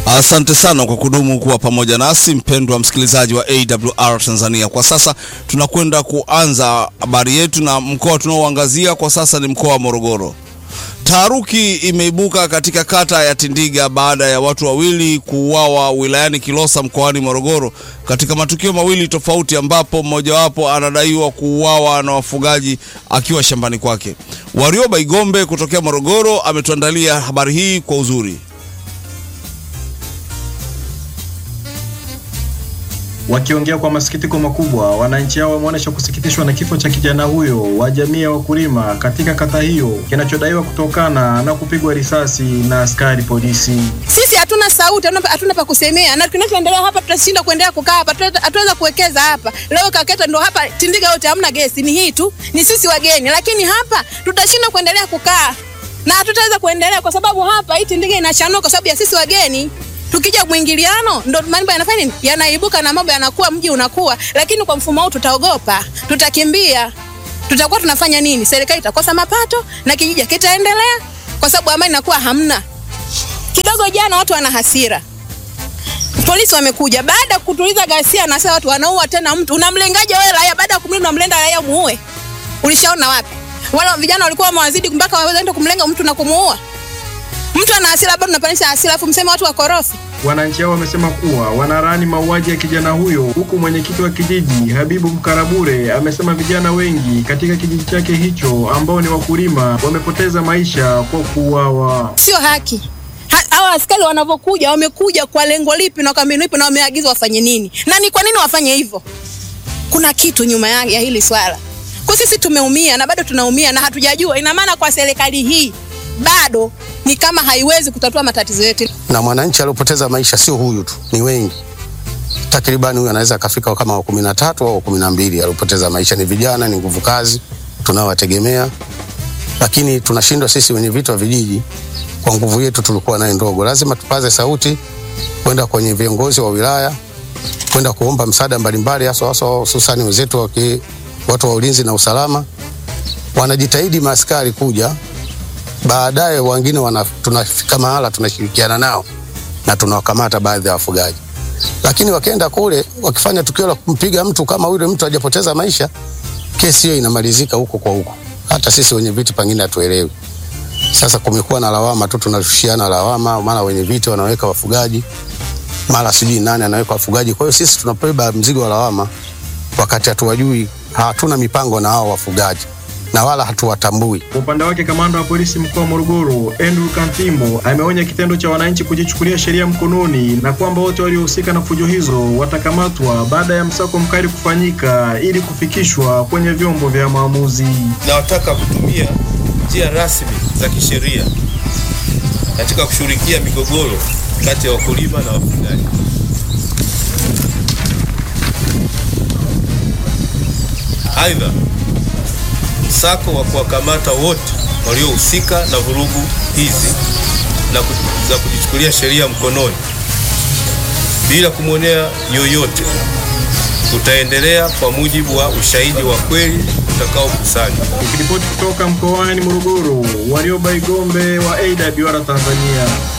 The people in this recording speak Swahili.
Asante sana kwa kudumu kuwa pamoja nasi mpendwa msikilizaji wa AWR Tanzania. Kwa sasa tunakwenda kuanza habari yetu na mkoa tunaoangazia kwa sasa ni mkoa wa Morogoro. Taharuki imeibuka katika kata ya Tindiga baada ya watu wawili kuuawa wilayani Kilosa mkoani Morogoro katika matukio mawili tofauti, ambapo mmojawapo anadaiwa kuuawa na wafugaji akiwa shambani kwake. Warioba Igombe kutokea Morogoro ametuandalia habari hii kwa uzuri. Wakiongea kwa masikitiko makubwa, wananchi hao wameonyesha kusikitishwa na kifo cha kijana huyo wa jamii ya wakulima katika kata hiyo kinachodaiwa kutokana na kupigwa risasi na askari polisi. Sisi hatuna sauti, hatuna pa kusemea, na kinachoendelea hapa tutashinda kuendelea kukaa hapa, hatuweza kuwekeza hapa. Leo kaketa ndo hapa Tindiga yote hamna gesi, ni hii tu, ni sisi wageni, lakini hapa tutashinda kuendelea kukaa na hatutaweza kuendelea kwa sababu hapa hii Tindiga inachanua kwa sababu ya sisi wageni tukija mwingiliano ndo mambo yanafanya nini, yanaibuka na mambo yanakuwa, mji unakuwa. Lakini kwa mfumo huu tutaogopa, tutakimbia, tutakuwa tunafanya nini? Serikali itakosa mapato na kijiji kitaendelea, kwa sababu amani inakuwa hamna. Kidogo jana watu wana hasira, polisi wamekuja baada ya kutuliza ghasia, na sasa watu wanaua tena mtu. Unamlengaje wewe raia? Baada ya kumlinda unamlenda raia muue? Ulishaona wapi? Wala vijana walikuwa wamewazidi mpaka waweza kumlenga mtu na kumuua mtu ana hasira bado unapanisha hasira, afu mseme watu wakorofi. Wananchi hao wamesema kuwa wanarani mauaji ya kijana huyo, huku mwenyekiti wa kijiji Habibu Mkarabure amesema vijana wengi katika kijiji chake hicho ambao ni wakulima wamepoteza maisha kwa kuuawa. Sio haki. Hawa askari wanavyokuja, wamekuja kwa lengo lipi na kwa mbinu ipi na wameagizwa wafanye nini? Na ni kwa nini wafanye hivyo? Kuna kitu nyuma ya, ya hili swala. Kwa sisi tumeumia na bado tunaumia na hatujajua. Ina maana kwa serikali hii bado ni kama haiwezi kutatua matatizo yetu. Na mwananchi aliyopoteza maisha sio huyu tu, ni wengi. Takribani huyu anaweza akafika kama wa kumi na tatu au kumi na mbili aliyopoteza maisha. Ni vijana, ni nguvu kazi tunaowategemea, lakini tunashindwa sisi wenye vitu wa vijiji kwa nguvu yetu tulikuwa nayo ndogo. Lazima tupaze sauti kwenda kwenye viongozi wa wilaya, kwenda kuomba msaada mbalimbali, hasa hasa hususani wenzetu wa watu wa ulinzi na usalama wanajitahidi maaskari kuja baadaye wengine tunafika mahala tunashirikiana nao na tunawakamata baadhi ya wafugaji, lakini wakienda kule wakifanya tukio la kumpiga mtu kama yule mtu hajapoteza maisha, kesi hiyo inamalizika huko kwa huko. Hata sisi wenye viti pengine hatuelewi. Sasa kumekuwa na lawama tu, tunarushiana lawama, mara wenye viti wanaweka wafugaji, mara sijui nani anaweka wafugaji. Kwa hiyo sisi tunabeba mzigo wa lawama, wakati hatuwajui, hatuna mipango na hao wafugaji na wala hatuwatambui. Kwa upande wake, kamanda wa polisi mkoa wa Morogoro Andrew Kantimbo ameonya kitendo cha wananchi kujichukulia sheria mkononi na kwamba wote waliohusika na fujo hizo watakamatwa baada ya msako mkali kufanyika ili kufikishwa kwenye vyombo vya maamuzi. Nawataka kutumia njia rasmi za kisheria katika kushughulikia migogoro kati ya wakulima na wafugaji. Aidha, msako wa kuwakamata wote waliohusika na vurugu hizi na za kujichukulia sheria mkononi bila kumwonea yoyote utaendelea kwa mujibu wa ushahidi wa kweli utakaokusanywa. Nikiripoti kutoka mkoani Morogoro, Warioba Igombe wa AWR Tanzania.